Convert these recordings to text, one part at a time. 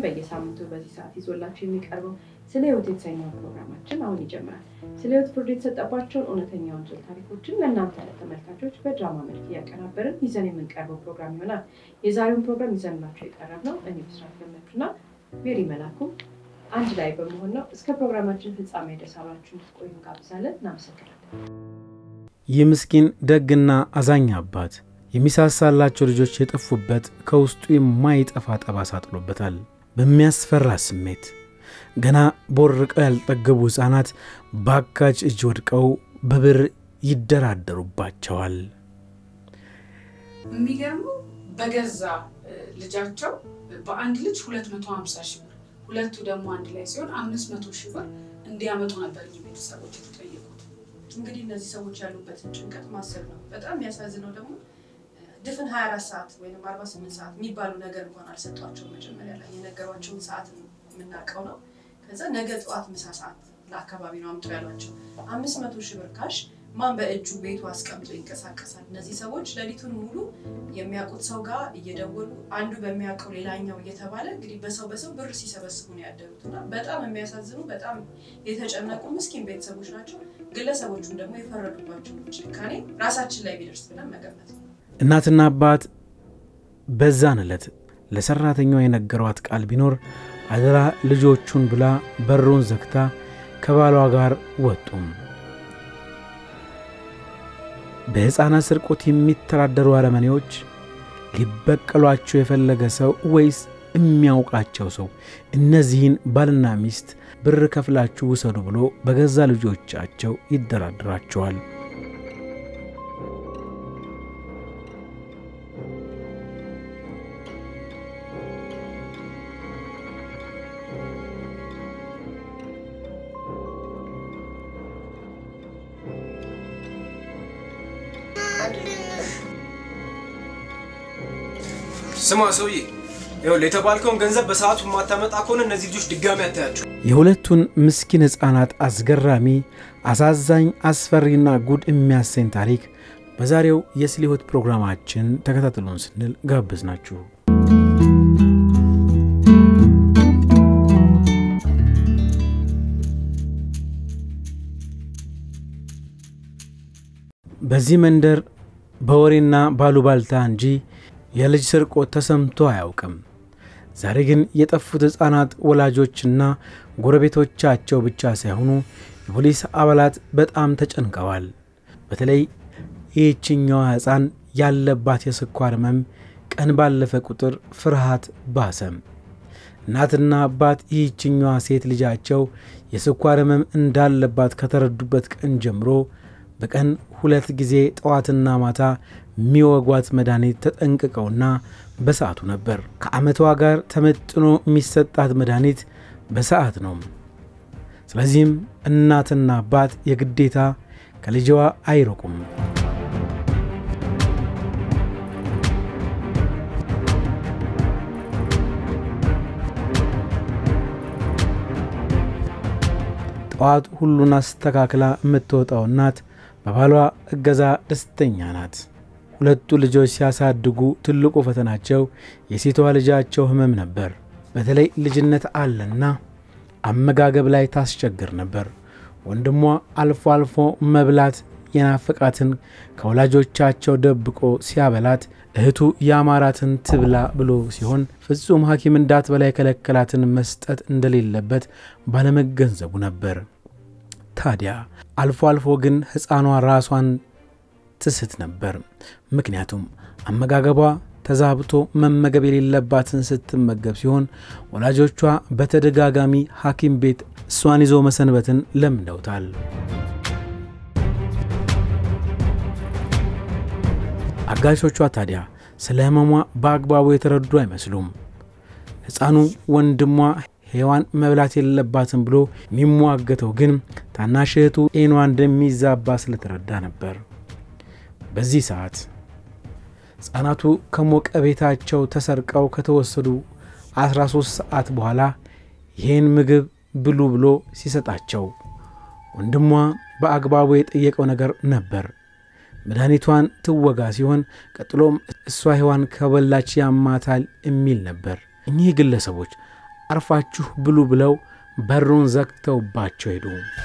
በየሳምንቱ በዚህ ሰዓት ይዞላችሁ የሚቀርበው ስለ ህይወት የተሰኘው ፕሮግራማችን አሁን ይጀምራል። ስለ ህይወት ፍርድ የተሰጠባቸውን እውነተኛ ወንጀል ታሪኮችን ለእናንተ ለተመልካቾች በድራማ መልክ እያቀናበርን ይዘን የምንቀርበው ፕሮግራም ይሆናል። የዛሬውን ፕሮግራም ይዘንላችሁ የቀረብ ነው እኔ ብስራት ገመቹና ሜሪ መላኩ አንድ ላይ በመሆን ነው። እስከ ፕሮግራማችን ፍጻሜ ድረስ አብራችሁ እንድትቆዩ እንጋብዛለን። እናመሰግናለን። ይህ ምስኪን ደግና አዛኝ አባት የሚሳሳላቸው ልጆች የጠፉበት ከውስጡ የማይጠፋ ጠባሳ ጥሎበታል። በሚያስፈራ ስሜት ገና ቦርቀው ያልጠገቡ ሕፃናት በአጋች እጅ ወድቀው በብር ይደራደሩባቸዋል። የሚገርመው በገዛ ልጃቸው በአንድ ልጅ 250 ሺህ ብር ሁለቱ ደግሞ አንድ ላይ ሲሆን 500 ሺህ ብር እንዲያመጡ ነበር እኚህ ቤተሰቦች የተጠየቁት። እንግዲህ እነዚህ ሰዎች ያሉበትን ጭንቀት ማሰብ ነው። በጣም የሚያሳዝነው ደግሞ ድፍን 24 ሰዓት ወይም 48 ሰዓት የሚባሉ ነገር እንኳን አልሰጧቸውም። መጀመሪያ ላይ የነገሯቸውን ሰዓት የምናውቀው ነው። ከዛ ነገ ጠዋት ምሳ ሰዓት ለአካባቢ ነው አምጡ ያሏቸው። አምስት መቶ ሺህ ብር ካሽ ማን በእጁ ቤቱ አስቀምጦ ይንቀሳቀሳል? እነዚህ ሰዎች ሌሊቱን ሙሉ የሚያውቁት ሰው ጋር እየደወሉ አንዱ በሚያውቀው ሌላኛው እየተባለ እንግዲህ በሰው በሰው ብር ሲሰበስቡ ነው ያደሩት እና በጣም የሚያሳዝኑ በጣም የተጨነቁ ምስኪን ቤተሰቦች ናቸው። ግለሰቦቹም ደግሞ የፈረዱባቸው ጭካኔ ራሳችን ላይ ቢደርስ ብለን መገመት ነው። እናትና አባት በዛን ዕለት ለሠራተኛዋ የነገሯት ቃል ቢኖር አደራ ልጆቹን ብላ በሩን ዘግታ ከባሏ ጋር ወጡም። በሕፃናት ስርቆት የሚተዳደሩ አረመኔዎች ሊበቀሏቸው የፈለገ ሰው ወይስ የሚያውቃቸው ሰው እነዚህን ባልና ሚስት ብር ከፍላችሁ ውሰዱ ብሎ በገዛ ልጆቻቸው ይደራድራቸዋል። ስማ ሰውዬ፣ ይኸውልህ የተባልከውን ገንዘብ በሰዓቱ የማታመጣ ከሆነ እነዚህ ልጆች ድጋሚ አታያቸው። የሁለቱን ምስኪን ሕፃናት አስገራሚ፣ አሳዛኝ፣ አስፈሪና ጉድ የሚያሰኝ ታሪክ በዛሬው የስለ ሕይወት ፕሮግራማችን ተከታተሉን ስንል ጋብዝ ናችሁ። በዚህ መንደር በወሬና ባሉባልታ እንጂ የልጅ ስርቆት ተሰምቶ አያውቅም። ዛሬ ግን የጠፉት ሕፃናት ወላጆችና ጎረቤቶቻቸው ብቻ ሳይሆኑ የፖሊስ አባላት በጣም ተጨንቀዋል። በተለይ ይህችኛዋ ሕፃን ያለባት የስኳር ሕመም ቀን ባለፈ ቁጥር ፍርሃት ባሰም። እናትና አባት ይህችኛዋ ሴት ልጃቸው የስኳር ሕመም እንዳለባት ከተረዱበት ቀን ጀምሮ በቀን ሁለት ጊዜ ጠዋትና ማታ የሚወጓት መድኃኒት ተጠንቅቀውና በሰዓቱ ነበር። ከዓመቷ ጋር ተመጥኖ የሚሰጣት መድኃኒት በሰዓት ነው። ስለዚህም እናትና አባት የግዴታ ከልጅዋ አይርቁም። ጠዋት ሁሉን አስተካክላ የምትወጣው እናት በባሏ እገዛ ደስተኛ ናት። ሁለቱ ልጆች ሲያሳድጉ ትልቁ ፈተናቸው የሴቷ ልጃቸው ሕመም ነበር። በተለይ ልጅነት አለና አመጋገብ ላይ ታስቸግር ነበር። ወንድሟ አልፎ አልፎ መብላት የናፈቃትን ከወላጆቻቸው ደብቆ ሲያበላት፣ እህቱ ያማራትን ትብላ ብሎ ሲሆን ፍጹም ሐኪም እንዳትበላ የከለከላትን መስጠት እንደሌለበት ባለመገንዘቡ ነበር። ታዲያ አልፎ አልፎ ግን ሕፃኗ ራሷን ትስት ነበር። ምክንያቱም አመጋገቧ ተዛብቶ መመገብ የሌለባትን ስትመገብ ሲሆን ወላጆቿ በተደጋጋሚ ሐኪም ቤት እሷን ይዞ መሰንበትን ለምደውታል። አጋሾቿ ታዲያ ስለ ሕመሟ በአግባቡ የተረዱ አይመስሉም። ሕፃኑ ወንድሟ ሔዋን መብላት የለባትም ብሎ የሚሟገተው ግን ታናሽ እህቱ ጤኗ እንደሚዛባ ስለተረዳ ነበር። በዚህ ሰዓት ሕፃናቱ ከሞቀ ቤታቸው ተሰርቀው ከተወሰዱ 13 ሰዓት በኋላ ይህን ምግብ ብሉ ብሎ ሲሰጣቸው ወንድሟ በአግባቡ የጠየቀው ነገር ነበር። መድኃኒቷን ትወጋ ሲሆን ቀጥሎም እሷ ሔዋን ከበላች ያማታል የሚል ነበር። እኚህ ግለሰቦች አርፋችሁ ብሉ ብለው በሩን ዘግተውባቸው ሄዱ።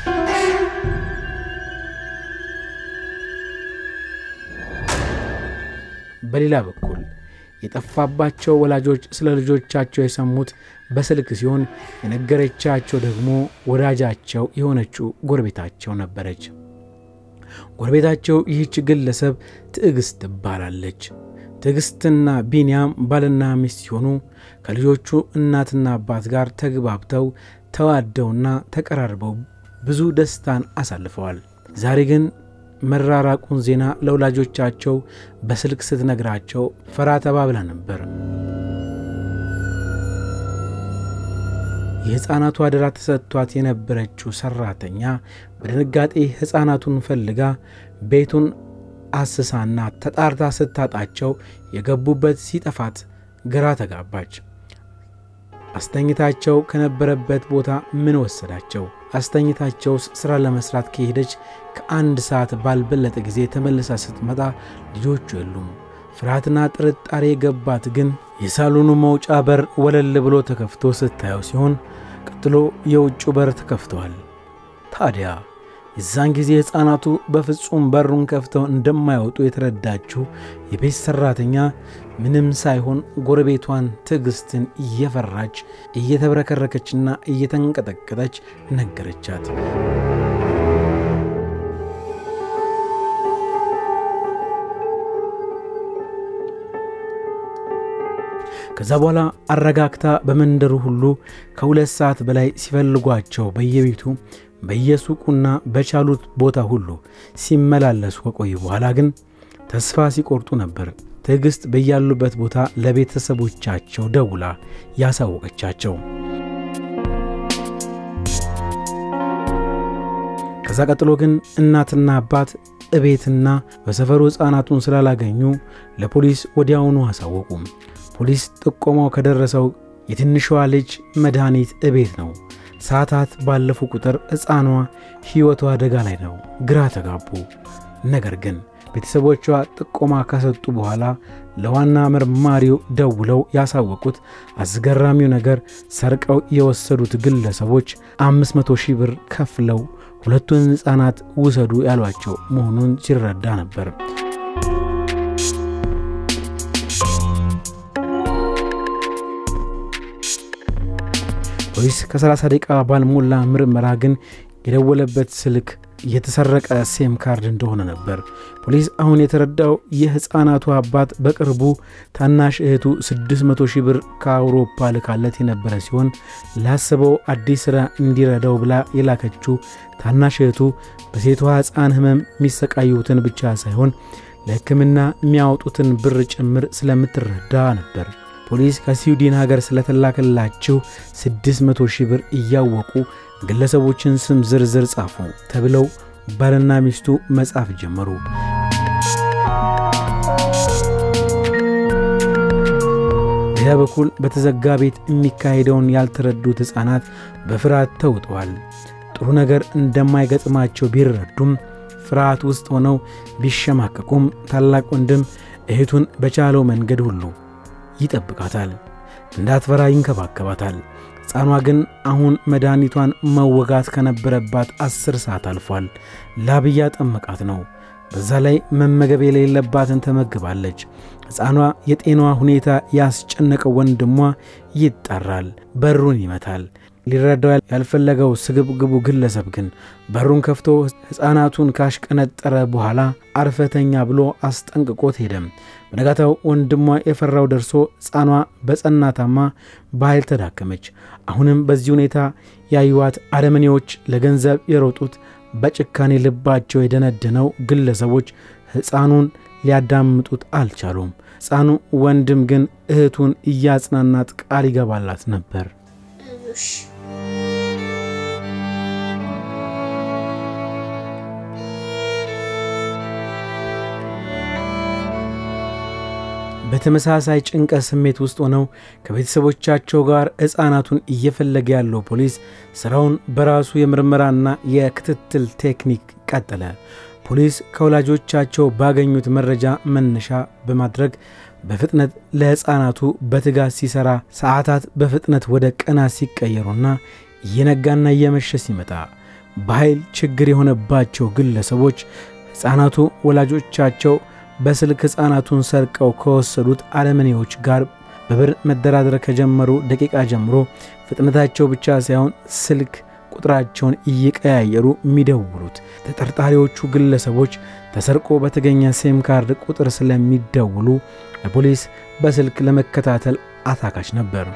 በሌላ በኩል የጠፋባቸው ወላጆች ስለ ልጆቻቸው የሰሙት በስልክ ሲሆን የነገረቻቸው ደግሞ ወዳጃቸው የሆነችው ጎረቤታቸው ነበረች። ጎረቤታቸው ይህች ግለሰብ ትዕግስት ትባላለች። ትዕግስትና ቢንያም ባልና ሚስት ሲሆኑ ከልጆቹ እናትና አባት ጋር ተግባብተው ተዋደውና ተቀራርበው ብዙ ደስታን አሳልፈዋል። ዛሬ ግን መራራቁን ዜና ለወላጆቻቸው በስልክ ስትነግራቸው ፈራ ተባ ብላ ነበር። የሕፃናቱ አደራ ተሰጥቷት የነበረችው ሠራተኛ በድንጋጤ ሕፃናቱን ፈልጋ ቤቱን አስሳና ተጣርታ ስታጣቸው የገቡበት ሲጠፋት ግራ ተጋባች። አስተኝታቸው ከነበረበት ቦታ ምን ወሰዳቸው? አስተኝታቸውስ ሥራ ለመሥራት ከሄደች ከአንድ ሰዓት ባልበለጠ ጊዜ ተመልሳ ስትመጣ ልጆቹ የሉም። ፍርሃትና ጥርጣሬ የገባት ግን የሳሎኑ መውጫ በር ወለል ብሎ ተከፍቶ ስታየው ሲሆን ቀጥሎ የውጭው በር ተከፍተዋል። ታዲያ የዛን ጊዜ ሕፃናቱ በፍጹም በሩን ከፍተው እንደማይወጡ የተረዳችው የቤት ሠራተኛ ምንም ሳይሆን ጎረቤቷን ትዕግስትን እየፈራች እየተብረከረከችና እየተንቀጠቀጠች ነገረቻት። ከዛ በኋላ አረጋግታ በመንደሩ ሁሉ ከሁለት ሰዓት በላይ ሲፈልጓቸው በየቤቱ በየሱቁና በቻሉት ቦታ ሁሉ ሲመላለሱ ከቆዩ በኋላ ግን ተስፋ ሲቆርጡ ነበር ትዕግስት በያሉበት ቦታ ለቤተሰቦቻቸው ደውላ ያሳወቀቻቸው። ከዛ ቀጥሎ ግን እናትና አባት እቤትና በሰፈሩ ሕፃናቱን ስላላገኙ ለፖሊስ ወዲያውኑ አሳወቁም። ፖሊስ ጥቆማው ከደረሰው የትንሿ ልጅ መድኃኒት እቤት ነው። ሰዓታት ባለፉ ቁጥር ሕፃኗ ሕይወቷ አደጋ ላይ ነው። ግራ ተጋቡ። ነገር ግን ቤተሰቦቿ ጥቆማ ከሰጡ በኋላ ለዋና መርማሪው ደውለው ያሳወቁት አስገራሚው ነገር ሰርቀው የወሰዱት ግለሰቦች 500 ሺህ ብር ከፍለው ሁለቱን ሕፃናት ውሰዱ ያሏቸው መሆኑን ሲረዳ ነበር። ፖሊስ ከ30 ደቂቃ ባልሞላ ምርመራ ግን የደወለበት ስልክ የተሰረቀ ሴም ካርድ እንደሆነ ነበር። ፖሊስ አሁን የተረዳው የሕፃናቱ አባት በቅርቡ ታናሽ እህቱ 600 ሺህ ብር ከአውሮፓ ልካለት የነበረ ሲሆን ላስበው አዲስ ሥራ እንዲረዳው ብላ የላከችው ታናሽ እህቱ በሴቷ ሕፃን ሕመም የሚሰቃዩትን ብቻ ሳይሆን ለሕክምና የሚያወጡትን ብር ጭምር ስለምትረዳ ነበር። ፖሊስ ከስዊድን ሀገር ስለተላከላቸው 600 ሺህ ብር እያወቁ ግለሰቦችን ስም ዝርዝር ጻፉ ተብለው ባልና ሚስቱ መጻፍ ጀመሩ። በሌላ በኩል በተዘጋ ቤት የሚካሄደውን ያልተረዱት ሕፃናት በፍርሃት ተውጠዋል። ጥሩ ነገር እንደማይገጥማቸው ቢረዱም ፍርሃት ውስጥ ሆነው ቢሸማቀቁም ታላቅ ወንድም እህቱን በቻለው መንገድ ሁሉ ይጠብቃታል፣ እንዳትፈራ ይንከባከባታል። ሕፃኗ ግን አሁን መድኃኒቷን መወጋት ከነበረባት አስር ሰዓት አልፏል። ላብ እያጠመቃት ነው። በዛ ላይ መመገብ የሌለባትን ተመግባለች። ሕፃኗ የጤናዋ ሁኔታ ያስጨነቀው ወንድሟ ይጣራል፣ በሩን ይመታል። ሊረዳው ያልፈለገው ስግብግቡ ግለሰብ ግን በሩን ከፍቶ ሕፃናቱን ካሽቀነጠረ በኋላ አርፈተኛ ብሎ አስጠንቅቆት ሄደም። በነጋታው ወንድሟ የፈራው ደርሶ ሕፃኗ በጸናታማ በኃይል ተዳከመች። አሁንም በዚህ ሁኔታ ያዩዋት አረመኔዎች ለገንዘብ የሮጡት በጭካኔ ልባቸው የደነደነው ግለሰቦች ሕፃኑን ሊያዳምጡት አልቻሉም። ሕፃኑ ወንድም ግን እህቱን እያጽናናት ቃል ይገባላት ነበር። በተመሳሳይ ጭንቀት ስሜት ውስጥ ሆነው ከቤተሰቦቻቸው ጋር ሕፃናቱን እየፈለገ ያለው ፖሊስ ሥራውን በራሱ የምርመራና የክትትል ቴክኒክ ቀጠለ። ፖሊስ ከወላጆቻቸው ባገኙት መረጃ መነሻ በማድረግ በፍጥነት ለሕፃናቱ በትጋት ሲሠራ ሰዓታት በፍጥነት ወደ ቀናት ሲቀየሩና እየነጋና እየመሸ ሲመጣ በኃይል ችግር የሆነባቸው ግለሰቦች ሕፃናቱ ወላጆቻቸው በስልክ ሕፃናቱን ሰርቀው ከወሰዱት አረመኔዎች ጋር በብር መደራደር ከጀመሩ ደቂቃ ጀምሮ ፍጥነታቸው ብቻ ሳይሆን ስልክ ቁጥራቸውን እየቀያየሩ የሚደውሉት ተጠርጣሪዎቹ ግለሰቦች ተሰርቆ በተገኘ ሴም ካርድ ቁጥር ስለሚደውሉ ለፖሊስ በስልክ ለመከታተል አታካች ነበር።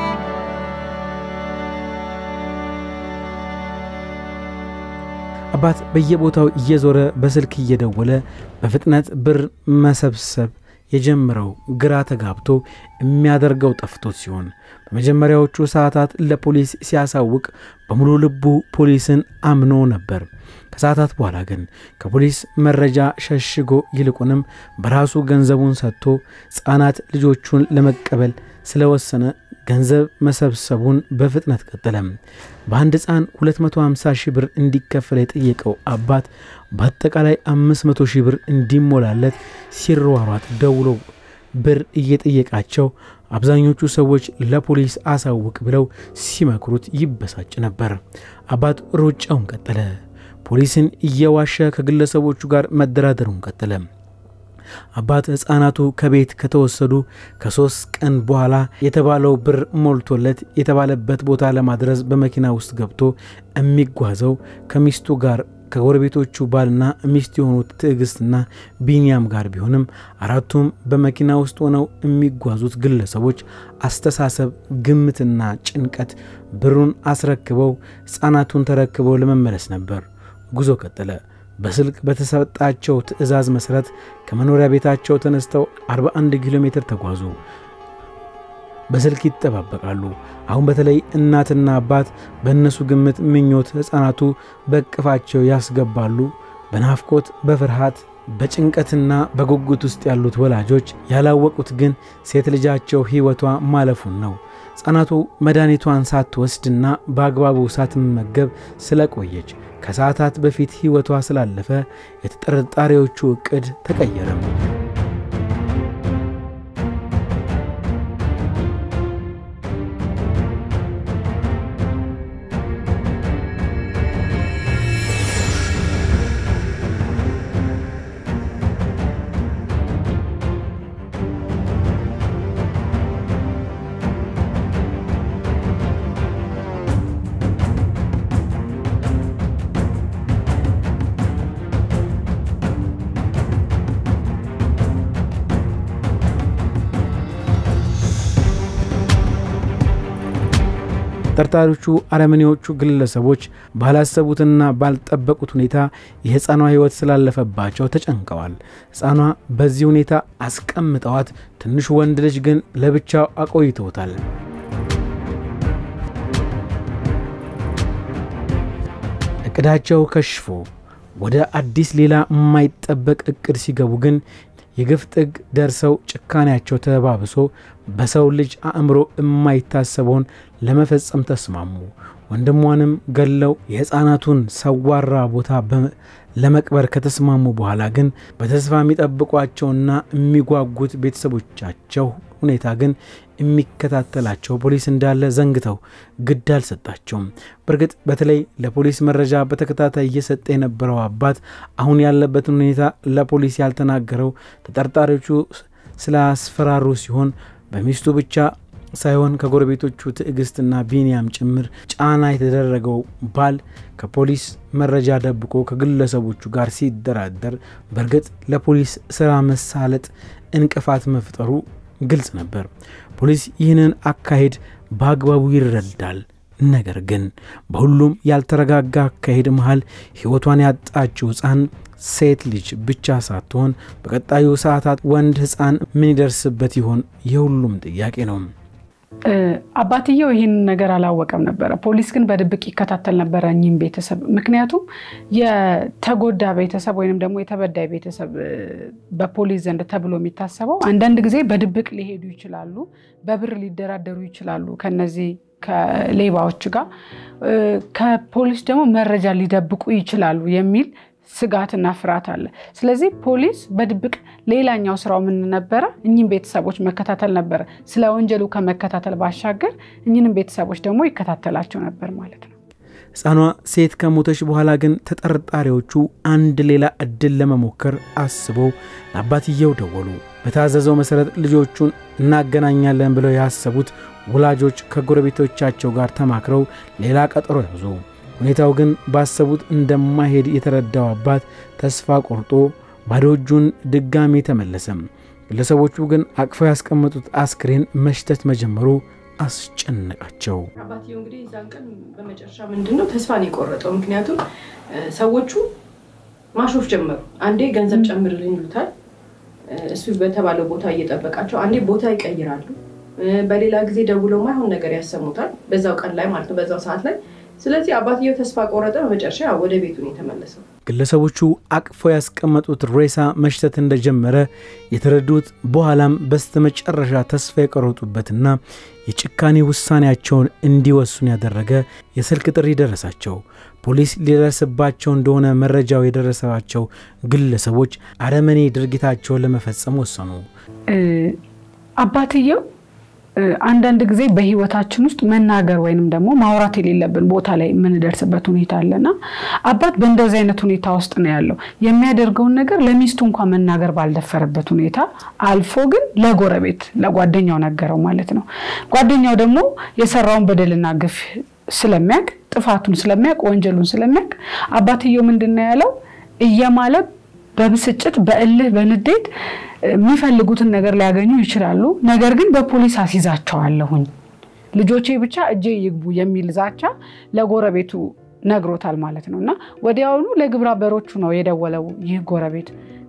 አባት በየቦታው እየዞረ በስልክ እየደወለ በፍጥነት ብር መሰብሰብ የጀመረው ግራ ተጋብቶ የሚያደርገው ጠፍቶት ሲሆን በመጀመሪያዎቹ ሰዓታት ለፖሊስ ሲያሳውቅ በሙሉ ልቡ ፖሊስን አምኖ ነበር። ከሰዓታት በኋላ ግን ከፖሊስ መረጃ ሸሽጎ ይልቁንም በራሱ ገንዘቡን ሰጥቶ ሕፃናት ልጆቹን ለመቀበል ስለወሰነ ገንዘብ መሰብሰቡን በፍጥነት ቀጠለም። በአንድ ሕፃን 250 ሺህ ብር እንዲከፈል የጠየቀው አባት በአጠቃላይ 500 ሺህ ብር እንዲሞላለት ሲሯሯጥ ደውሎ ብር እየጠየቃቸው አብዛኞቹ ሰዎች ለፖሊስ አሳውቅ ብለው ሲመክሩት ይበሳጭ ነበር። አባት ሩጫውን ቀጠለ። ፖሊስን እየዋሸ ከግለሰቦቹ ጋር መደራደሩን ቀጠለ። አባት ሕፃናቱ ከቤት ከተወሰዱ ከሦስት ቀን በኋላ የተባለው ብር ሞልቶለት የተባለበት ቦታ ለማድረስ በመኪና ውስጥ ገብቶ የሚጓዘው ከሚስቱ ጋር ከጎረቤቶቹ ባልና ሚስት የሆኑት ትዕግስትና ቢንያም ጋር ቢሆንም አራቱም በመኪና ውስጥ ሆነው የሚጓዙት ግለሰቦች አስተሳሰብ፣ ግምትና ጭንቀት ብሩን አስረክበው ሕፃናቱን ተረክበው ለመመለስ ነበር። ጉዞ ቀጠለ። በስልክ በተሰጣቸው ትዕዛዝ መሠረት ከመኖሪያ ቤታቸው ተነስተው 41 ኪሎ ሜትር ተጓዙ። በስልክ ይጠባበቃሉ። አሁን በተለይ እናትና አባት በእነሱ ግምት ምኞት ሕፃናቱ በእቅፋቸው ያስገባሉ። በናፍቆት በፍርሃት በጭንቀትና በጉጉት ውስጥ ያሉት ወላጆች ያላወቁት ግን ሴት ልጃቸው ሕይወቷ ማለፉን ነው። ሕፃናቱ መድኃኒቷን ሳትወስድና በአግባቡ ሳትመገብ ስለቆየች ከሰዓታት በፊት ሕይወቷ ስላለፈ የተጠርጣሪዎቹ ዕቅድ ተቀየረም። ተጠርጣሪዎቹ አረመኔዎቹ ግለሰቦች ባላሰቡትና ባልጠበቁት ሁኔታ የሕፃኗ ሕይወት ስላለፈባቸው ተጨንቀዋል። ሕፃኗ በዚህ ሁኔታ አስቀምጠዋት፣ ትንሹ ወንድ ልጅ ግን ለብቻው አቆይተውታል። እቅዳቸው ከሽፎ ወደ አዲስ ሌላ የማይጠበቅ እቅድ ሲገቡ ግን የግፍ ጥግ ደርሰው ጭካኔያቸው ተባብሶ በሰው ልጅ አእምሮ የማይታሰበውን ለመፈጸም ተስማሙ። ወንድሟንም ገለው የሕፃናቱን ሰዋራ ቦታ ለመቅበር ከተስማሙ በኋላ ግን በተስፋ የሚጠብቋቸውና የሚጓጉት ቤተሰቦቻቸው ሁኔታ ግን የሚከታተላቸው ፖሊስ እንዳለ ዘንግተው ግድ አልሰጣቸውም። በእርግጥ በተለይ ለፖሊስ መረጃ በተከታታይ እየሰጠ የነበረው አባት አሁን ያለበትን ሁኔታ ለፖሊስ ያልተናገረው ተጠርጣሪዎቹ ስላስፈራሩ ሲሆን በሚስቱ ብቻ ሳይሆን ከጎረቤቶቹ ትዕግስትና ቢንያም ጭምር ጫና የተደረገው ባል ከፖሊስ መረጃ ደብቆ ከግለሰቦቹ ጋር ሲደራደር በእርግጥ ለፖሊስ ስራ መሳለጥ እንቅፋት መፍጠሩ ግልጽ ነበር። ፖሊስ ይህንን አካሄድ በአግባቡ ይረዳል። ነገር ግን በሁሉም ያልተረጋጋ አካሄድ መሃል ሕይወቷን ያጣችው ሕፃን ሴት ልጅ ብቻ ሳትሆን በቀጣዩ ሰዓታት ወንድ ሕፃን ምን ይደርስበት ይሆን የሁሉም ጥያቄ ነው። አባትየው ይህን ነገር አላወቀም ነበረ። ፖሊስ ግን በድብቅ ይከታተል ነበረ እኚህም ቤተሰብ። ምክንያቱም የተጎዳ ቤተሰብ ወይንም ደግሞ የተበዳይ ቤተሰብ በፖሊስ ዘንድ ተብሎ የሚታሰበው አንዳንድ ጊዜ በድብቅ ሊሄዱ ይችላሉ፣ በብር ሊደራደሩ ይችላሉ ከነዚህ ከሌባዎች ጋር ከፖሊስ ደግሞ መረጃ ሊደብቁ ይችላሉ የሚል ስጋትና ፍርሃት አለ። ስለዚህ ፖሊስ በድብቅ ሌላኛው ስራው ምን ነበረ? እኚህም ቤተሰቦች መከታተል ነበረ። ስለ ወንጀሉ ከመከታተል ባሻገር እኚህንም ቤተሰቦች ደግሞ ይከታተላቸው ነበር ማለት ነው። ሕፃኗ ሴት ከሞተች በኋላ ግን ተጠርጣሪዎቹ አንድ ሌላ እድል ለመሞከር አስበው ለአባትየው ደወሉ። በታዘዘው መሠረት ልጆቹን እናገናኛለን ብለው ያሰቡት ወላጆች ከጎረቤቶቻቸው ጋር ተማክረው ሌላ ቀጠሮ ያዙ። ሁኔታው ግን ባሰቡት እንደማይሄድ የተረዳው አባት ተስፋ ቆርጦ ባዶ እጁን ድጋሚ ተመለሰም። ግለሰቦቹ ግን አቅፈው ያስቀመጡት አስክሬን መሽተት መጀመሩ አስጨነቃቸው። አባትየው እንግዲህ የዛን ቀን በመጨረሻ ምንድን ነው ተስፋ ነው የቆረጠው። ምክንያቱም ሰዎቹ ማሾፍ ጀመሩ። አንዴ ገንዘብ ጨምርልኝ ይሉታል። እሱ በተባለው ቦታ እየጠበቃቸው፣ አንዴ ቦታ ይቀይራሉ። በሌላ ጊዜ ደውለው ማይሆን ነገር ያሰሙታል። በዛው ቀን ላይ ማለት ነው፣ በዛው ሰዓት ላይ ስለዚህ አባትየው ተስፋ ቆረጠ። በመጨረሻ ወደ ቤቱ ነው የተመለሰው። ግለሰቦቹ አቅፈው ያስቀመጡት ሬሳ መሽተት እንደጀመረ የተረዱት በኋላም በስተመጨረሻ ተስፋ የቆረጡበትና የጭካኔ ውሳኔያቸውን እንዲወስኑ ያደረገ የስልክ ጥሪ ደረሳቸው። ፖሊስ ሊደርስባቸው እንደሆነ መረጃው የደረሰባቸው ግለሰቦች አረመኔ ድርጊታቸውን ለመፈጸም ወሰኑ። አባትየው አንዳንድ ጊዜ በህይወታችን ውስጥ መናገር ወይንም ደግሞ ማውራት የሌለብን ቦታ ላይ የምንደርስበት ሁኔታ አለና አባት በእንደዚህ አይነት ሁኔታ ውስጥ ነው ያለው። የሚያደርገውን ነገር ለሚስቱ እንኳን መናገር ባልደፈረበት ሁኔታ አልፎ ግን ለጎረቤት ለጓደኛው ነገረው ማለት ነው። ጓደኛው ደግሞ የሰራውን በደልና ግፍ ስለሚያውቅ ጥፋቱን ስለሚያውቅ ወንጀሉን ስለሚያውቅ አባትየው ምንድን ነው ያለው እየማለ በብስጭት በእልህ በንዴት የሚፈልጉትን ነገር ሊያገኙ ይችላሉ። ነገር ግን በፖሊስ አስይዛቸዋለሁኝ ልጆቼ ብቻ እጄ ይግቡ የሚል ዛቻ ለጎረቤቱ ነግሮታል ማለት ነው። እና ወዲያውኑ ለግብረ አበሮቹ ነው የደወለው። ይህ ጎረቤት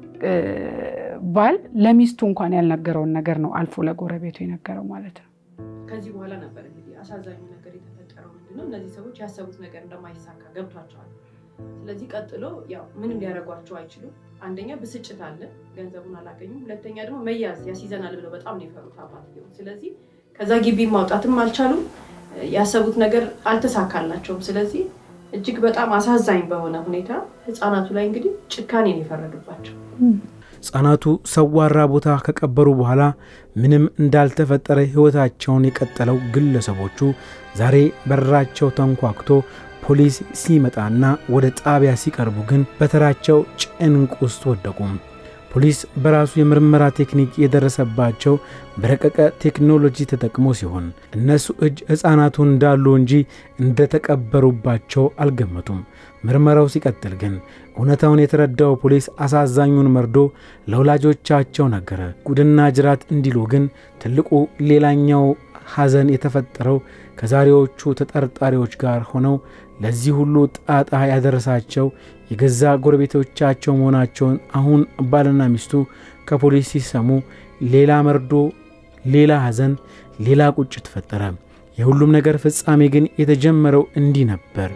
ባል ለሚስቱ እንኳን ያልነገረውን ነገር ነው አልፎ ለጎረቤቱ የነገረው ማለት ነው። ከዚህ በኋላ ነበር እንግዲህ አሳዛኙ ነገር የተፈጠረው። ምንድነው እነዚህ ሰዎች ያሰቡት ነገር እንደማይሳካ ገብቷቸዋል። ስለዚህ ቀጥሎ ያው ምንም ሊያደርጓቸው አይችሉም። አንደኛ ብስጭት አለ፣ ገንዘቡን አላገኙም። ሁለተኛ ደግሞ መያዝ ያስይዘናል ብለው በጣም ነው የፈሩት አባትየው። ስለዚህ ከዛ ግቢ ማውጣትም አልቻሉም። ያሰቡት ነገር አልተሳካላቸውም። ስለዚህ እጅግ በጣም አሳዛኝ በሆነ ሁኔታ ህፃናቱ ላይ እንግዲህ ጭካኔን የፈረዱባቸው ሕፃናቱ ሰዋራ ቦታ ከቀበሩ በኋላ ምንም እንዳልተፈጠረ ሕይወታቸውን የቀጠለው ግለሰቦቹ ዛሬ በራቸው ተንኳክቶ ፖሊስ ሲመጣና ወደ ጣቢያ ሲቀርቡ ግን በተራቸው ጭንቅ ውስጥ ወደቁም። ፖሊስ በራሱ የምርመራ ቴክኒክ የደረሰባቸው በረቀቀ ቴክኖሎጂ ተጠቅሞ ሲሆን እነሱ እጅ ሕፃናቱ እንዳሉ እንጂ እንደተቀበሩባቸው አልገመቱም። ምርመራው ሲቀጥል ግን እውነታውን የተረዳው ፖሊስ አሳዛኙን መርዶ ለወላጆቻቸው ነገረ። ጉድና ጅራት እንዲሉ ግን ትልቁ ሌላኛው ሐዘን የተፈጠረው ከዛሬዎቹ ተጠርጣሪዎች ጋር ሆነው ለዚህ ሁሉ ጣጣ ያደረሳቸው የገዛ ጎረቤቶቻቸው መሆናቸውን አሁን ባልና ሚስቱ ከፖሊስ ሲሰሙ ሌላ መርዶ፣ ሌላ ሐዘን፣ ሌላ ቁጭት ፈጠረ። የሁሉም ነገር ፍጻሜ ግን የተጀመረው እንዲህ ነበር።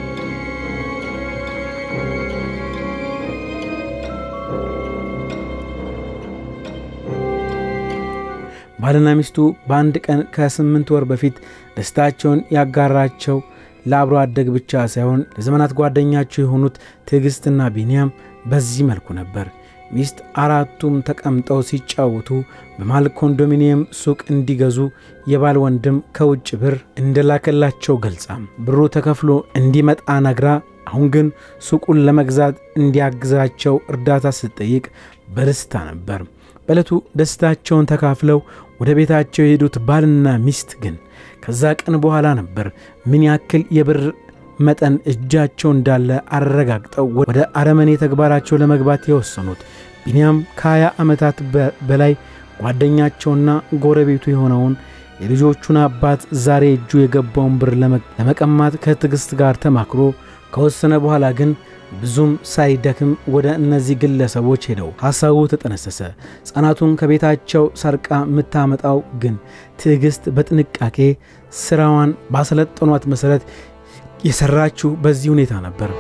ባልና ሚስቱ በአንድ ቀን ከስምንት ወር በፊት ደስታቸውን ያጋራቸው ለአብሮ አደግ ብቻ ሳይሆን ለዘመናት ጓደኛቸው የሆኑት ትዕግስትና ቢንያም በዚህ መልኩ ነበር። ሚስት አራቱም ተቀምጠው ሲጫወቱ በመሃል ኮንዶሚኒየም ሱቅ እንዲገዙ የባል ወንድም ከውጭ ብር እንደላከላቸው ገልጻ ብሩ ተከፍሎ እንዲመጣ ነግራ አሁን ግን ሱቁን ለመግዛት እንዲያግዛቸው እርዳታ ስትጠይቅ በደስታ ነበር። በዕለቱ ደስታቸውን ተካፍለው ወደ ቤታቸው የሄዱት ባልና ሚስት ግን ከዛ ቀን በኋላ ነበር ምን ያክል የብር መጠን እጃቸው እንዳለ አረጋግጠው ወደ አረመኔ ተግባራቸው ለመግባት የወሰኑት። ቢንያም ከ20 ዓመታት በላይ ጓደኛቸውና ጎረቤቱ የሆነውን የልጆቹን አባት ዛሬ እጁ የገባውን ብር ለመቀማት ከትዕግሥት ጋር ተማክሮ ከወሰነ በኋላ ግን ብዙም ሳይደክም ወደ እነዚህ ግለሰቦች ሄደው ሐሳቡ ተጠነሰሰ። ሕፃናቱን ከቤታቸው ሰርቃ የምታመጣው ግን ትዕግሥት በጥንቃቄ ስራዋን ባሰለጠኗት መሠረት የሰራችው በዚህ ሁኔታ ነበር።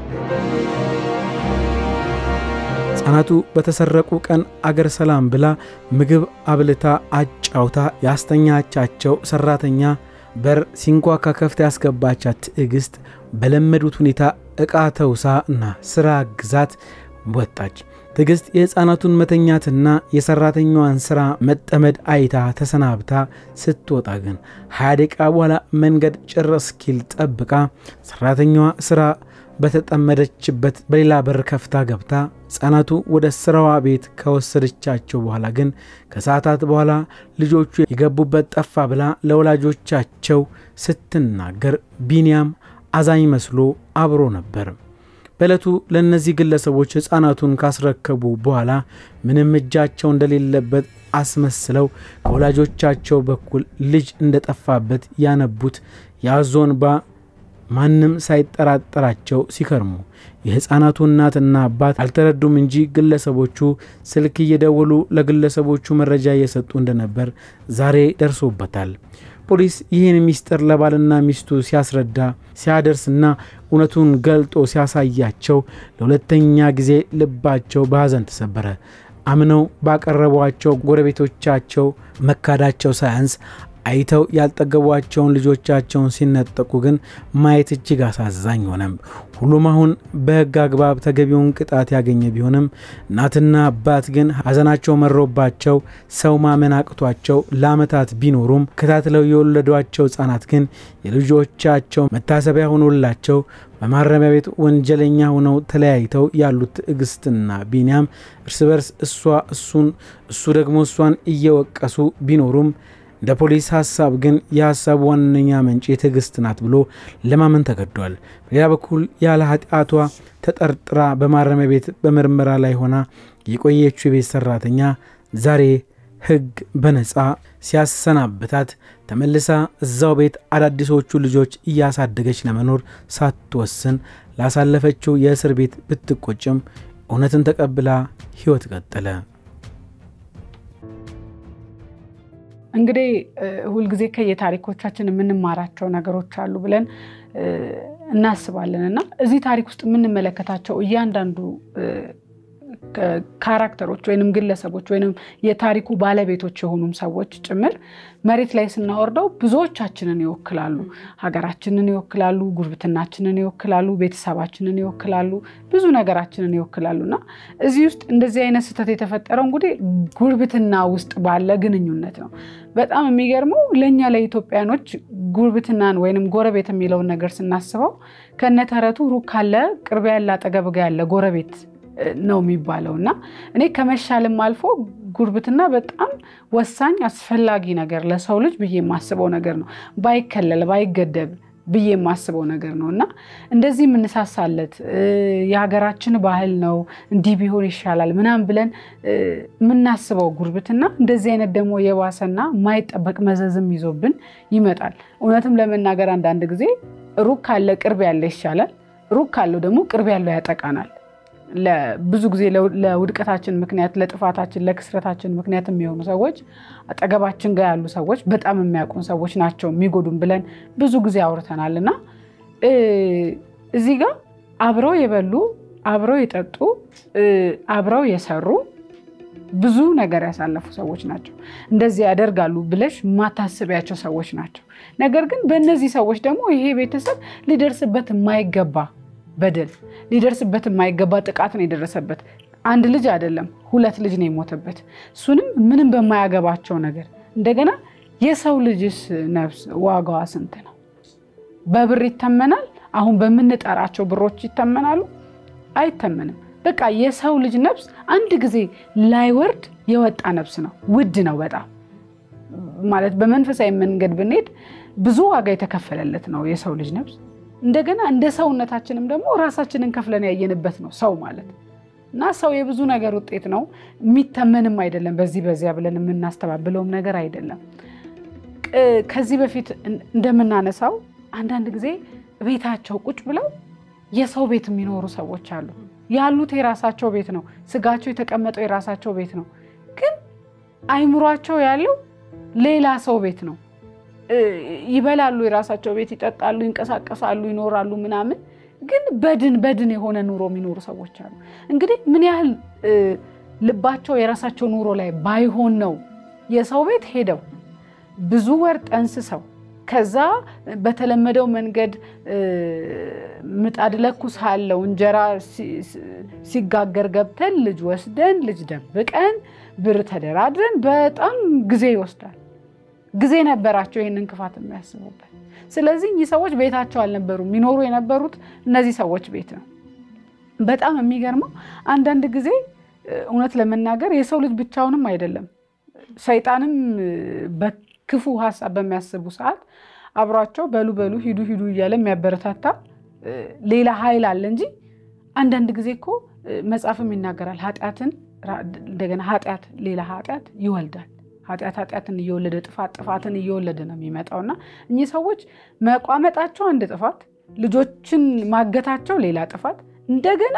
ሕፃናቱ በተሰረቁ ቀን አገር ሰላም ብላ ምግብ አብልታ አጫውታ ያስተኛቻቸው ሠራተኛ በር ሲንኳካ ከፍታ ያስገባቻት ትዕግሥት በለመዱት ሁኔታ ዕቃ ተውሳ እና ሥራ ግዛት ወጣች። ትዕግስት የሕፃናቱን መተኛትና የሠራተኛዋን ሥራ መጠመድ አይታ ተሰናብታ ስትወጣ ግን ሀያ ደቂቃ በኋላ መንገድ ጭር እስኪል ጠብቃ ሠራተኛዋ ሥራ በተጠመደችበት በሌላ በር ከፍታ ገብታ ሕፃናቱ ወደ ሥራዋ ቤት ከወሰደቻቸው በኋላ ግን ከሰዓታት በኋላ ልጆቹ የገቡበት ጠፋ ብላ ለወላጆቻቸው ስትናገር ቢንያም አዛኝ መስሎ አብሮ ነበር። በዕለቱ ለእነዚህ ግለሰቦች ሕፃናቱን ካስረከቡ በኋላ ምንም እጃቸው እንደሌለበት አስመስለው ከወላጆቻቸው በኩል ልጅ እንደጠፋበት ያነቡት የአዞ እንባ ማንም ሳይጠራጠራቸው ሲከርሙ የሕፃናቱ እናትና አባት አልተረዱም እንጂ ግለሰቦቹ ስልክ እየደወሉ ለግለሰቦቹ መረጃ እየሰጡ እንደነበር ዛሬ ደርሶበታል። ፖሊስ ይህን ሚስጥር ለባልና ሚስቱ ሲያስረዳ ሲያደርስና እውነቱን ገልጦ ሲያሳያቸው ለሁለተኛ ጊዜ ልባቸው በሐዘን ተሰበረ። አምነው ባቀረቧቸው ጎረቤቶቻቸው መካዳቸው ሳያንስ አይተው ያልጠገቧቸውን ልጆቻቸውን ሲነጠቁ ግን ማየት እጅግ አሳዛኝ ሆነም። ሁሉም አሁን በሕግ አግባብ ተገቢውን ቅጣት ያገኘ ቢሆንም እናትና አባት ግን ሐዘናቸው መሮባቸው ሰው ማመን አቅቷቸው ለዓመታት ቢኖሩም ከታትለው የወለዷቸው ሕፃናት ግን የልጆቻቸው መታሰቢያ ሆኖላቸው በማረሚያ ቤት ወንጀለኛ ሆነው ተለያይተው ያሉት ትዕግስትና ቢንያም እርስ በርስ እሷ እሱን እሱ ደግሞ እሷን እየወቀሱ ቢኖሩም እንደ ፖሊስ ሀሳብ ግን የሀሳቡ ዋነኛ መንጭ ትዕግስት ናት ብሎ ለማመን ተገዷል። በሌላ በኩል ያለ ኃጢአቷ ተጠርጥራ በማረሚያ ቤት በምርመራ ላይ ሆና የቆየችው የቤት ሰራተኛ ዛሬ ሕግ በነፃ ሲያሰናብታት ተመልሳ እዛው ቤት አዳዲሶቹ ልጆች እያሳደገች ለመኖር ሳትወስን ላሳለፈችው የእስር ቤት ብትቆጭም እውነትን ተቀብላ ሕይወት ቀጠለ። እንግዲህ ሁልጊዜ ከየታሪኮቻችን የምንማራቸው ነገሮች አሉ ብለን እናስባለን እና እዚህ ታሪክ ውስጥ የምንመለከታቸው እያንዳንዱ ካራክተሮች ወይንም ግለሰቦች ወይንም የታሪኩ ባለቤቶች የሆኑም ሰዎች ጭምር መሬት ላይ ስናወርደው ብዙዎቻችንን ይወክላሉ። ሀገራችንን ይወክላሉ፣ ጉርብትናችንን ይወክላሉ፣ ቤተሰባችንን ይወክላሉ፣ ብዙ ነገራችንን ይወክላሉ እና እዚህ ውስጥ እንደዚህ አይነት ስህተት የተፈጠረው እንግዲህ ጉርብትና ውስጥ ባለ ግንኙነት ነው። በጣም የሚገርመው ለእኛ ለኢትዮጵያኖች ጉርብትናን ወይንም ጎረቤት የሚለውን ነገር ስናስበው ከነተረቱ ሩቅ ካለ ቅርብ ያለ አጠገብ ጋ ያለ ጎረቤት ነው የሚባለው እና እኔ ከመሻልም አልፎ ጉርብትና በጣም ወሳኝ አስፈላጊ ነገር ለሰው ልጅ ብዬ የማስበው ነገር ነው። ባይከለል ባይገደብ ብዬ የማስበው ነገር ነው እና እንደዚህ የምንሳሳለት የሀገራችን ባህል ነው እንዲህ ቢሆን ይሻላል ምናምን ብለን የምናስበው ጉርብትና እንደዚህ አይነት ደግሞ የባሰና የማይጠበቅ መዘዝም ይዞብን ይመጣል። እውነትም ለመናገር አንዳንድ ጊዜ ሩቅ ካለ ቅርብ ያለ ይሻላል፣ ሩቅ ካለው ደግሞ ቅርብ ያለው ያጠቃናል። ብዙ ጊዜ ለውድቀታችን ምክንያት ለጥፋታችን ለክስረታችን ምክንያት የሚሆኑ ሰዎች አጠገባችን ጋር ያሉ ሰዎች በጣም የሚያውቁን ሰዎች ናቸው የሚጎዱን ብለን ብዙ ጊዜ አውርተናል እና እዚህ ጋር አብረው የበሉ አብረው የጠጡ አብረው የሰሩ ብዙ ነገር ያሳለፉ ሰዎች ናቸው። እንደዚህ ያደርጋሉ ብለሽ ማታስቢያቸው ሰዎች ናቸው። ነገር ግን በእነዚህ ሰዎች ደግሞ ይሄ ቤተሰብ ሊደርስበት የማይገባ በደል ሊደርስበት የማይገባ ጥቃት ነው የደረሰበት። አንድ ልጅ አይደለም ሁለት ልጅ ነው የሞተበት። እሱንም ምንም በማያገባቸው ነገር እንደገና የሰው ልጅስ ነፍስ ዋጋዋ ስንት ነው? በብር ይተመናል? አሁን በምንጠራቸው ብሮች ይተመናሉ? አይተመንም። በቃ የሰው ልጅ ነፍስ አንድ ጊዜ ላይወርድ የወጣ ነፍስ ነው። ውድ ነው በጣም ማለት በመንፈሳዊ መንገድ ብንሄድ ብዙ ዋጋ የተከፈለለት ነው የሰው ልጅ ነፍስ። እንደገና እንደ ሰውነታችንም ደግሞ ራሳችንን ከፍለን ያየንበት ነው ሰው ማለት እና ሰው የብዙ ነገር ውጤት ነው። የሚተመንም አይደለም። በዚህ በዚያ ብለን የምናስተባብለውም ነገር አይደለም። ከዚህ በፊት እንደምናነሳው አንዳንድ ጊዜ ቤታቸው ቁጭ ብለው የሰው ቤት የሚኖሩ ሰዎች አሉ። ያሉት የራሳቸው ቤት ነው። ስጋቸው የተቀመጠው የራሳቸው ቤት ነው። ግን አይምሯቸው ያለው ሌላ ሰው ቤት ነው። ይበላሉ፣ የራሳቸው ቤት ይጠጣሉ፣ ይንቀሳቀሳሉ፣ ይኖራሉ ምናምን ግን በድን በድን የሆነ ኑሮ የሚኖሩ ሰዎች አሉ። እንግዲህ ምን ያህል ልባቸው የራሳቸው ኑሮ ላይ ባይሆን ነው የሰው ቤት ሄደው ብዙ ወር ጠንስሰው ከዛ በተለመደው መንገድ ምጣድ ለኩሳለሁ እንጀራ ሲጋገር ገብተን ልጅ ወስደን ልጅ ደብቀን ብር ተደራድረን በጣም ጊዜ ይወስዳል። ጊዜ ነበራቸው ይህንን ክፋት የሚያስቡበት። ስለዚህ እኚህ ሰዎች ቤታቸው አልነበሩም። የሚኖሩ የነበሩት እነዚህ ሰዎች ቤት ነው። በጣም የሚገርመው አንዳንድ ጊዜ እውነት ለመናገር የሰው ልጅ ብቻውንም አይደለም። ሰይጣንም በክፉ ሀሳብ በሚያስቡ ሰዓት አብሯቸው በሉ በሉ ሂዱ ሂዱ እያለ የሚያበረታታ ሌላ ኃይል አለ እንጂ አንዳንድ ጊዜ እኮ መጽሐፍም ይናገራል። ኃጢአትን እንደገና ኃጢአት ሌላ ኃጢአት ይወልዳል። ኃጢአት ኃጢአትን እየወለደ ጥፋት ጥፋትን እየወለደ ነው የሚመጣው እና እኚህ ሰዎች መቋመጣቸው አንድ ጥፋት፣ ልጆችን ማገታቸው ሌላ ጥፋት፣ እንደገና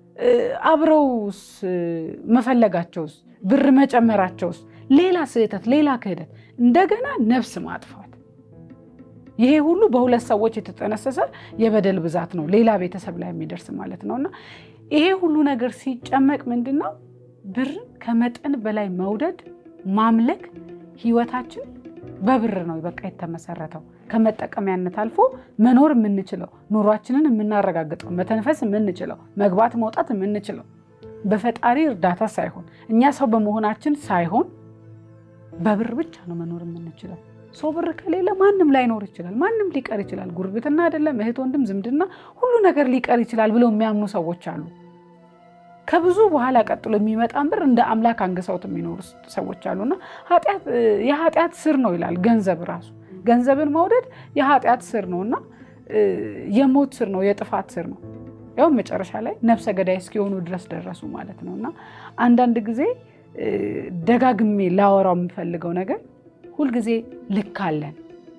አብረውስ መፈለጋቸውስ ብር መጨመራቸውስ ሌላ ስህተት፣ ሌላ ክህደት፣ እንደገና ነፍስ ማጥፋት። ይሄ ሁሉ በሁለት ሰዎች የተጠነሰሰ የበደል ብዛት ነው፣ ሌላ ቤተሰብ ላይ የሚደርስ ማለት ነው እና ይሄ ሁሉ ነገር ሲጨመቅ ምንድን ነው ብርን ከመጠን በላይ መውደድ ማምለክ ህይወታችን በብር ነው በቃ የተመሰረተው። ከመጠቀሚያነት አልፎ መኖር የምንችለው ኑሯችንን የምናረጋግጠው መተንፈስ የምንችለው መግባት መውጣት የምንችለው በፈጣሪ እርዳታ ሳይሆን እኛ ሰው በመሆናችን ሳይሆን በብር ብቻ ነው መኖር የምንችለው። ሰው ብር ከሌለ ማንም ላይኖር ይችላል። ማንም ሊቀር ይችላል። ጉርብትና አይደለም እህት፣ ወንድም፣ ዝምድና ሁሉ ነገር ሊቀር ይችላል ብለው የሚያምኑ ሰዎች አሉ። ከብዙ በኋላ ቀጥሎ የሚመጣን ብር እንደ አምላክ አንግሰውት የሚኖሩ ሰዎች አሉና የኃጢአት ስር ነው ይላል ገንዘብ ራሱ። ገንዘብን መውደድ የኃጢአት ስር ነው እና የሞት ስር ነው፣ የጥፋት ስር ነው። ያው መጨረሻ ላይ ነፍሰ ገዳይ እስኪሆኑ ድረስ ደረሱ ማለት ነው እና አንዳንድ ጊዜ ደጋግሜ ላወራው የምፈልገው ነገር ሁልጊዜ ልክ አለን፣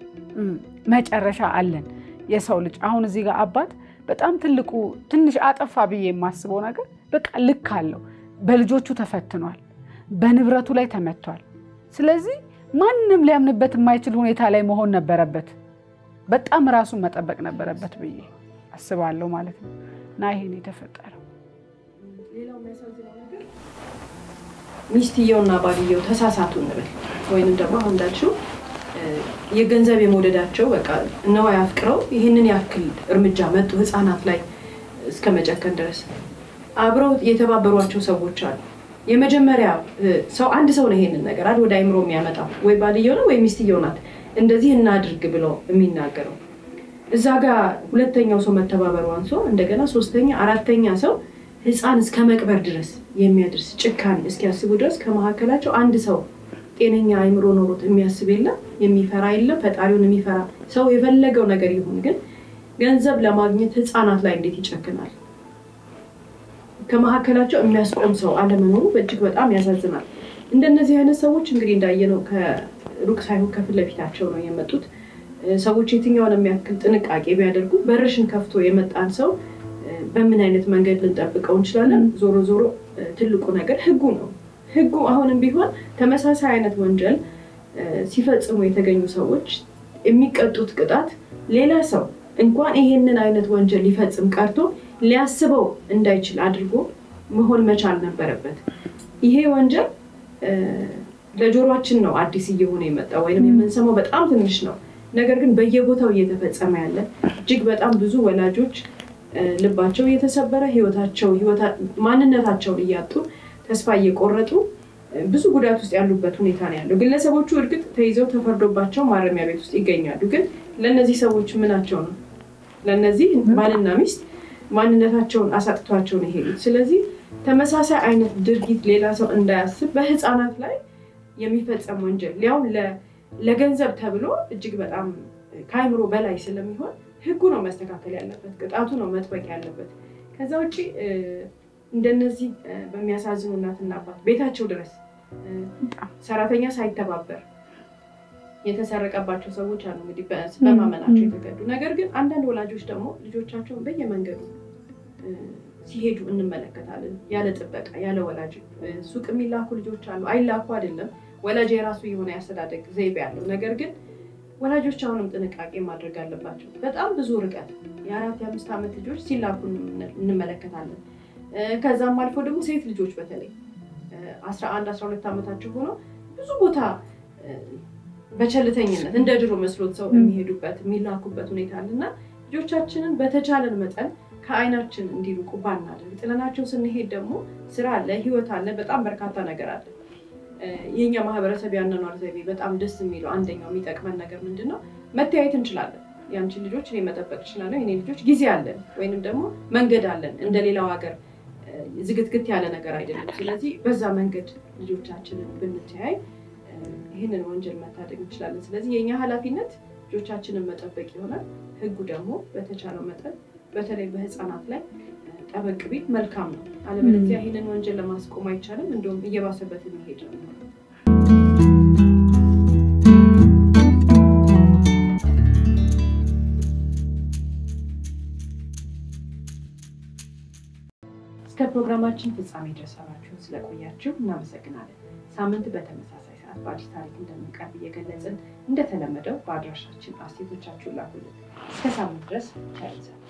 መጨረሻ አለን። የሰው ልጅ አሁን እዚህ ጋር አባት በጣም ትልቁ ትንሽ አጠፋ ብዬ የማስበው ነገር በቃ ልክ አለው። በልጆቹ ተፈትኗል፣ በንብረቱ ላይ ተመቷል። ስለዚህ ማንም ሊያምንበት የማይችል ሁኔታ ላይ መሆን ነበረበት። በጣም ራሱን መጠበቅ ነበረበት ብዬ አስባለሁ ማለት ነው እና ይሄን የተፈጠረው ሌላው የሚያሳዝነው ነገር ሚስትየውና ባልየው ተሳሳቱ እንበል ወይንም ደግሞ አሁን እንዳልሽው የገንዘብ የመውደዳቸው በቃ ነዋይ አፍቅረው ይህንን ያክል እርምጃ መጡ ህፃናት ላይ እስከ መጨከን ድረስ አብረው የተባበሯቸው ሰዎች አሉ። የመጀመሪያ ሰው አንድ ሰው ነው ይሄንን ነገር አይደል ወደ አይምሮ የሚያመጣው ወይ ባልየው ነው ወይ ሚስትየው ናት እንደዚህ እናድርግ ብለው የሚናገረው። እዛ ጋር ሁለተኛው ሰው መተባበሩ አንሶ እንደገና ሶስተኛ አራተኛ ሰው ህፃን እስከ መቅበር ድረስ የሚያደርስ ጭካኔ እስኪያስቡ ድረስ ከመካከላቸው አንድ ሰው ጤነኛ አይምሮ ኖሮት የሚያስብ የለም፣ የሚፈራ የለም፣ ፈጣሪውን የሚፈራ ሰው የፈለገው ነገር ይሁን፣ ግን ገንዘብ ለማግኘት ህፃናት ላይ እንዴት ይጨክናል? ከመካከላቸው የሚያስቆም ሰው አለመኖሩ በእጅግ በጣም ያሳዝናል። እንደነዚህ አይነት ሰዎች እንግዲህ እንዳየነው ከሩቅ ሳይሆን ከፊት ለፊታቸው ነው የመጡት። ሰዎች የትኛውን የሚያክል ጥንቃቄ ቢያደርጉ በርሽን ከፍቶ የመጣን ሰው በምን አይነት መንገድ ልንጠብቀው እንችላለን? ዞሮ ዞሮ ትልቁ ነገር ህጉ ነው። ህጉ አሁንም ቢሆን ተመሳሳይ አይነት ወንጀል ሲፈጽሙ የተገኙ ሰዎች የሚቀጡት ቅጣት ሌላ ሰው እንኳን ይሄንን አይነት ወንጀል ሊፈጽም ቀርቶ ሊያስበው እንዳይችል አድርጎ መሆን መቻል ነበረበት። ይሄ ወንጀል ለጆሮችን ነው አዲስ እየሆነ የመጣው ወይም የምንሰማው በጣም ትንሽ ነው። ነገር ግን በየቦታው እየተፈጸመ ያለ እጅግ በጣም ብዙ ወላጆች ልባቸው እየተሰበረ ህይወታቸው ማንነታቸውን እያጡ ተስፋ እየቆረጡ ብዙ ጉዳት ውስጥ ያሉበት ሁኔታ ነው ያለው። ግለሰቦቹ እርግጥ ተይዘው ተፈርዶባቸው ማረሚያ ቤት ውስጥ ይገኛሉ። ግን ለእነዚህ ሰዎች ምናቸው ነው? ለእነዚህ ባልና ሚስት ማንነታቸውን አሳጥቷቸው ነው የሄዱት። ስለዚህ ተመሳሳይ አይነት ድርጊት ሌላ ሰው እንዳያስብ በህፃናት ላይ የሚፈጸም ወንጀል ሊያውም ለገንዘብ ተብሎ እጅግ በጣም ከአይምሮ በላይ ስለሚሆን ህጉ ነው መስተካከል ያለበት፣ ቅጣቱ ነው መጥበቅ ያለበት። ከዛ ውጭ እንደነዚህ በሚያሳዝኑ እናትና አባት ቤታቸው ድረስ ሰራተኛ ሳይተባበር የተሰረቀባቸው ሰዎች አሉ። እንግዲህ በማመናቸው የተገዱ ነገር ግን አንዳንድ ወላጆች ደግሞ ልጆቻቸውን በየመንገዱ ሲሄዱ እንመለከታለን። ያለ ጥበቃ ያለ ወላጅ ሱቅ የሚላኩ ልጆች አሉ። አይላኩ አይደለም ወላጅ የራሱ የሆነ ያስተዳደግ ዘይቤ ያለው ነገር ግን ወላጆች አሁንም ጥንቃቄ ማድረግ አለባቸው። በጣም ብዙ ርቀት የአራት የአምስት ዓመት ልጆች ሲላኩ እንመለከታለን። ከዛም አልፎ ደግሞ ሴት ልጆች በተለይ አስራ አንድ አስራ ሁለት ዓመታቸው ሆኖ ብዙ ቦታ በቸልተኝነት እንደ ድሮ መስሎት ሰው የሚሄዱበት የሚላኩበት ሁኔታ አለ እና ልጆቻችንን በተቻለን መጠን ከአይናችን እንዲርቁ ባናደርግ፣ ጥለናቸው ስንሄድ ደግሞ ስራ አለ፣ ህይወት አለ፣ በጣም በርካታ ነገር አለ። የኛ ማህበረሰብ ያኗኗር ዘይቤ በጣም ደስ የሚለው አንደኛው የሚጠቅመን ነገር ምንድን ነው? መተያየት እንችላለን። የአንቺን ልጆች እኔ መጠበቅ እችላለሁ፣ የኔ ልጆች ጊዜ አለን፣ ወይንም ደግሞ መንገድ አለን። እንደ ሌላው ሀገር ዝግትግት ያለ ነገር አይደለም። ስለዚህ በዛ መንገድ ልጆቻችንን ብንተያይ ይህንን ወንጀል መታደግ እንችላለን። ስለዚህ የእኛ ኃላፊነት ልጆቻችንን መጠበቅ ይሆናል። ህጉ ደግሞ በተቻለው መጠን በተለይ በህፃናት ላይ ጠበቅ ቢል መልካም ነው። አለበለዚያ ይህንን ወንጀል ለማስቆም አይቻልም። እንዲሁም እየባሰበት የሚሄድ ነው። እስከ ፕሮግራማችን ፍጻሜ ድረስ አብራችሁን ስለቆያችሁ እናመሰግናለን። ሳምንት በተመሳሳይ ሰዓት በአዲስ ታሪክ እንደምንቀርብ እየገለጽን እንደተለመደው በአድራሻችን አስተያየቶቻችሁን ላኩልን። እስከ ሳምንት ድረስ ቸር